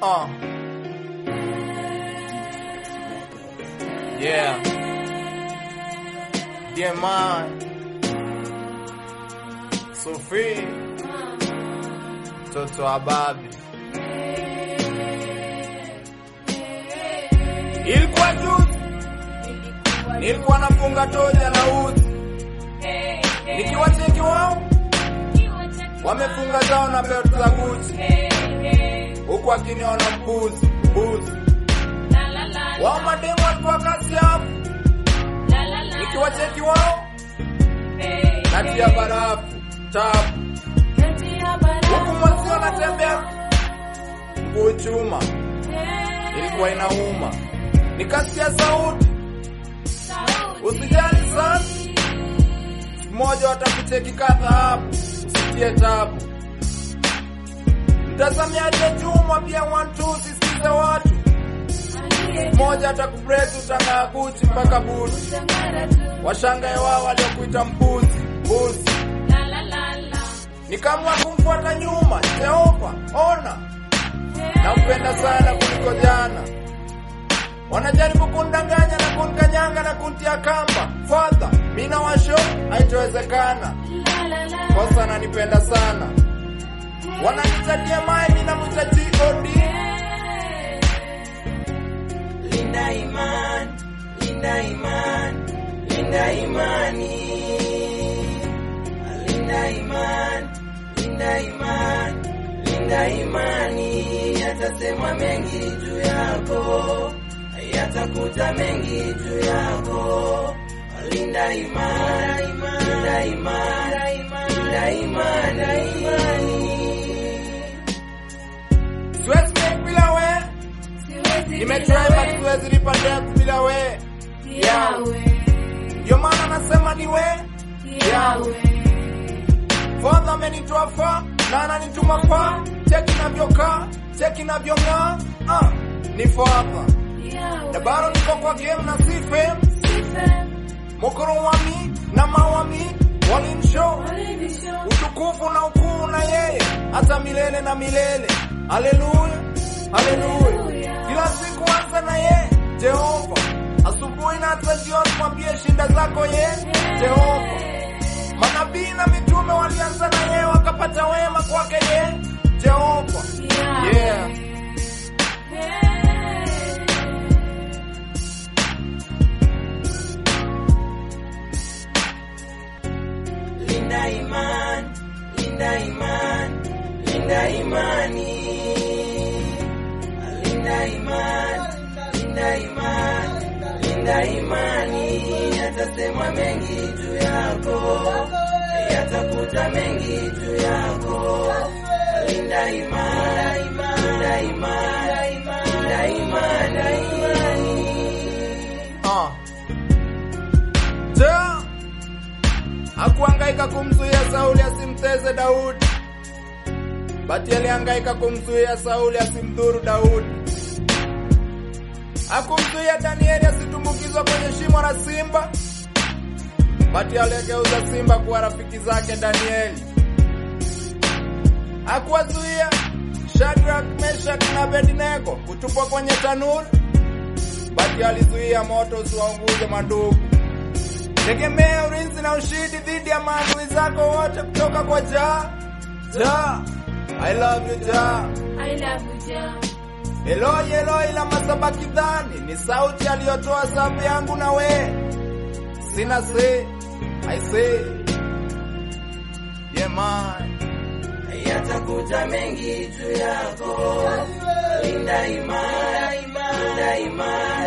Uh. Yeah. Yeah, man. Sophie. Toto wa babi. Ilikuwa juzi. Nilikuwa nafunga toja na uzi. Nikiwa cheki wao. Wamefunga zao na belt za Gucci. Huku akiniona mbuzi, mbuzi. Wao mademu walikuwa kasi hapo. Nikiwa cheki wao. Natia barafu, tabu. Huku mwezi wanatembea mguu chuma. Ilikuwa inauma. Nikasikia sauti. Usijali sana. Siku moja watakucheki kadha hapo. Usitie tabu. Mtazamiaje chuma pia one two sisikize watu. Mmoja atakupress utang'aa Gucci mpaka buti. Washangae wao waliokuita mbuzi, mbuzi. Nikaamua kumfuata nyuma, Jehova, ona. Nampenda sana kuliko jana. Wanajaribu kundanganya na kunkanyanga na kuntia kamba. Father, mimi na washo haitowezekana. Kosa ananipenda sana. Wananitatia mai, mimi namwita God. Linda iman, linda iman, linda imani. Linda iman, linda iman, linda imani. Yatasemwa mengi juu yako, yatakuta mengi juu yako. Linda iman, linda iman, linda imani. Siwezi make bila we. Nimetry but siwezi lipa debt bila we. Ndio maana nasema ni we. Father amenitoa fa na ananituma fa. Cheki navyokaa, cheki navyong'aa. Ah, ni father. Na bado niko kwa game na si fame. Mokoro wami na mawami walinishow utukufu na ukuu na yeye hata milele na milele. Haleluya, haleluya. Kila siku anza na yeye Jehova, asubuhi na hata jioni mwambie shinda zako ye Jehova. Manabii na mitume walianza na yeye wakapata wema kwake ye Jehova. Yeah. Linda iman, linda iman, linda imani. Linda iman, linda iman, linda imani. Yatasemwa mengi juu yako, yatakuta mengi juu yako. Linda iman, linda iman, linda imani. Ah. Ja. Hakuhangaika kumzuia Sauli asimteze Daudi. Bati alihangaika kumzuia Sauli asimdhuru Daudi. Hakumzuia Danieli asitumbukizwa kwenye shimo la simba. Bati aligeuza simba kuwa rafiki zake Danieli. Hakuwazuia Shadrach, Meshach na Abednego kutupwa kwenye tanuru. Bati alizuia moto usiwaunguze madugu. Tegemea ulinzi na ushindi dhidi ya maadui zako wote kutoka kwa Jah. Jah, I love you Jah. Eloi Eloi lama sabakithani ni sauti aliyotoa safu yangu na we. Sina say, I say. Yeah man. Yatakuta mengi juu yako. Linda iman, linda iman,